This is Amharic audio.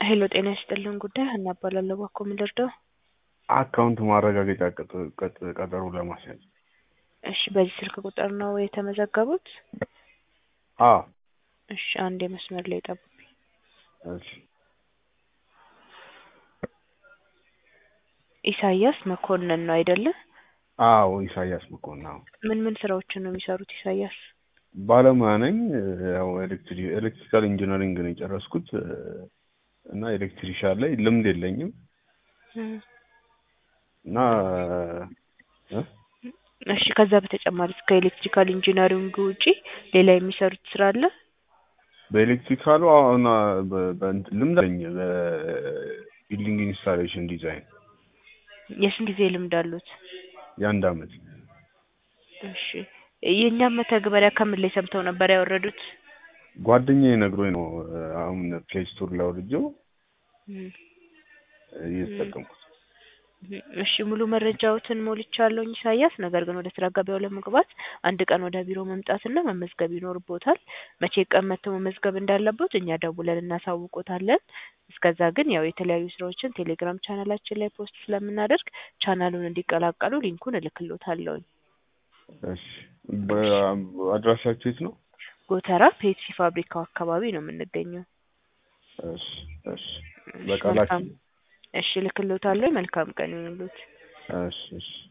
ሄሎ ጤና ይስጥልን ጉዳይ ሀና እባላለሁ። እባክዎ ምን ልርዳው? አካውንት ማረጋገጫ ቀጥ- ቀጥ- ቀጠሮ ለማስያዝ። እሺ በዚህ ስልክ ቁጥር ነው የተመዘገቡት? አዎ እሺ አንድ የመስመር ላይ ጠብቁኝ። እሺ ኢሳያስ መኮንን ነው አይደለ? አዎ ኢሳያስ መኮንን አዎ። ምን ምን ስራዎችን ነው የሚሰሩት ኢሳያስ? ባለሙያ ነኝ። ያው ኤሌክትሪ ኤሌክትሪካል ኢንጂነሪንግ ነው የጨረስኩት እና ኤሌክትሪሻን ላይ ልምድ የለኝም እም፣ እና እ እሺ ከዛ በተጨማሪ ከኤሌክትሪካል ኢንጂነሪንግ ውጪ ሌላ የሚሰሩት ስራ አለ? በኤሌክትሪካሉ አሁን በ- በእንትን ልምድ አለኝ በቢልዲንግ ኢንስታሌሽን ዲዛይን የስንት ጊዜ ልምድ አሉት? የአንድ አመት እሺ የእኛም መተግበሪያ ከምን ላይ ሰምተው ነበር ያወረዱት? ጓደኛዬ ነግሮኝ ነው አሁን ፕሌይ ስቶር ላይ አውርጄው እም፣ እየተጠቀምኩት እሺ ሙሉ መረጃዎትን ሞልቻለሁኝ ኢሳያስ። ነገር ግን ወደ ስራ ገበያው ለመግባት አንድ ቀን ወደ ቢሮ መምጣትና መመዝገብ ይኖርቦታል። መቼ ቀን መጥተው መመዝገብ እንዳለቦት እኛ ደውለን እናሳውቆታለን። እስከዛ ግን ያው የተለያዩ ስራዎችን ቴሌግራም ቻናላችን ላይ ፖስት ስለምናደርግ ቻናሉን እንዲቀላቀሉ ሊንኩን እልክሎታለሁኝ። እሺ በ- አድራሻችሁ የት ነው? ጎተራ ፔፕሲ ፋብሪካው አካባቢ ነው የምንገኘው። እሺ እሺ እሺ በቃ መልካም ላኪ እሺ እልክሎታለሁ። መልካም ቀን ይሁንልዎት። እሺ እሺ